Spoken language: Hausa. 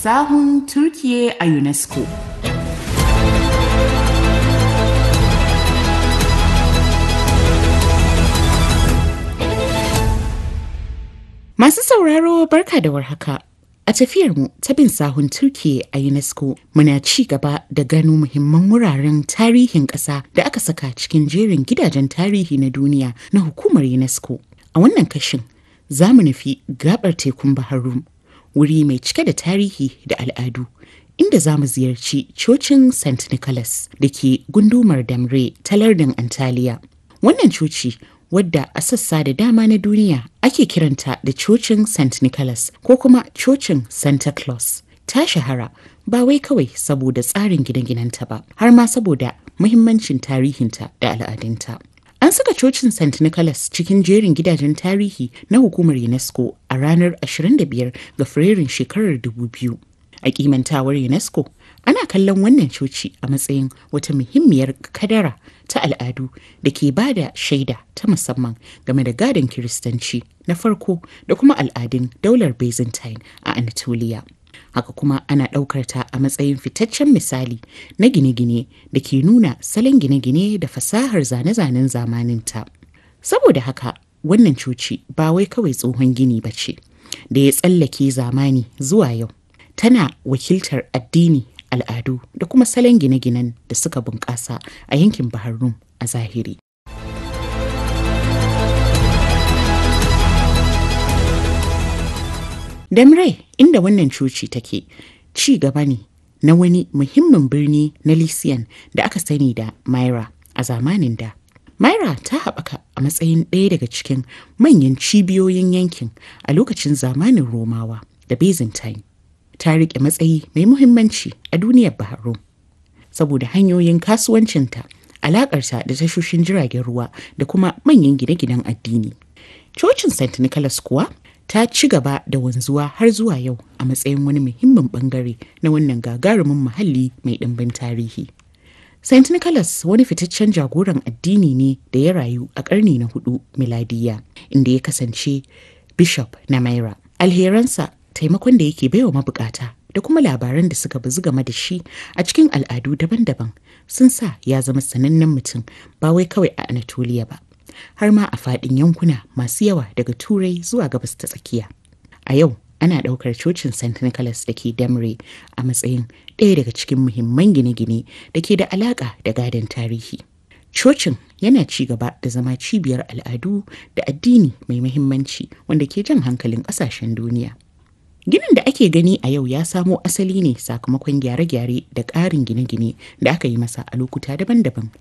sahun Turkiye a UNESCO. Masu sauraro barka da warhaka. A tafiyarmu ta bin sahun Turkiye a UNESCO muna ci gaba da gano muhimman wuraren tarihin ƙasa da aka saka cikin jerin gidajen tarihi na duniya na hukumar UNESCO. A wannan kashin za mu nufi gabar tekun Baharum, wuri mai cike da tarihi da al'adu, inda za mu ziyarci cocin St. Nicholas da ke gundumar Damre ta lardin Antalya. Wannan coci wadda a sassa da dama na duniya ake kiranta da cocin St. Nicholas ko kuma cocin Santa Claus. Ta shahara ba wai kawai saboda tsarin gine-ginenta ba, har ma saboda muhimmancin tarihinta da al'adunta. An saka cocin St. Nicholas cikin jerin gidajen tarihi na hukumar UNESCO a ranar 25 ga Fabrairun shekarar 2000. A kimantawar UNESCO, ana kallon wannan coci a matsayin wata muhimmiyar kadara ta al'adu da ke ba da shaida ta musamman game da gadon Kiristanci na farko da kuma al'adun daular Byzantine a Anatolia. Haka kuma ana ɗaukar ta a matsayin fitaccen misali na gine-gine da ke nuna salon gine-gine da fasahar zane-zanen zamaninta. Saboda haka, wannan coci ba wai kawai tsohon gini ba ce, da ya tsallake zamani zuwa yau. Tana wakiltar addini al'adu da kuma salon gine-ginen da suka bunƙasa a yankin Bahar Rum a zahiri. Damre inda wannan coci take ci gaba ne na wani muhimmin birni na Lysian da aka sani da Myra a zamanin da. Myra ta haɓaka a matsayin ɗaya daga cikin manyan cibiyoyin yankin a lokacin zamanin Romawa da Byzantine. ta riƙe matsayi mai muhimmanci a duniyar Bahrain saboda hanyoyin kasuwancinta, alaƙarta da tashoshin jiragen ruwa da kuma manyan gine-ginen addini. Cocin St. Nicholas kuwa ta ci gaba da wanzuwa har zuwa yau a matsayin wani muhimmin bangare na wannan gagarumin muhalli mai ɗimbin tarihi. St. Nicholas wani fitaccen jagoran addini ne da ya rayu a ƙarni na hudu miladiya inda ya kasance bishop na Myra. Alheransa taimakon da yake baiwa mabukata da kuma labaran da suka bazu game da shi a cikin al'adu daban-daban sun sa ya zama sanannen mutum ba wai kawai a Anatolia ba har ma a faɗin yankuna masu yawa daga turai zuwa gabas ta tsakiya a yau ana ɗaukar cocin st nicholas da ke damre a matsayin ɗaya daga cikin muhimman gine-gine da ke da alaƙa da gadon tarihi cocin yana ci gaba da zama cibiyar al'adu da addini mai muhimmanci wanda ke jan hankalin ƙasashen duniya Ginin da ake gani a yau ya samo asali ne sakamakon gyare-gyare da ƙarin gine-gine da aka yi masa a lokuta daban-daban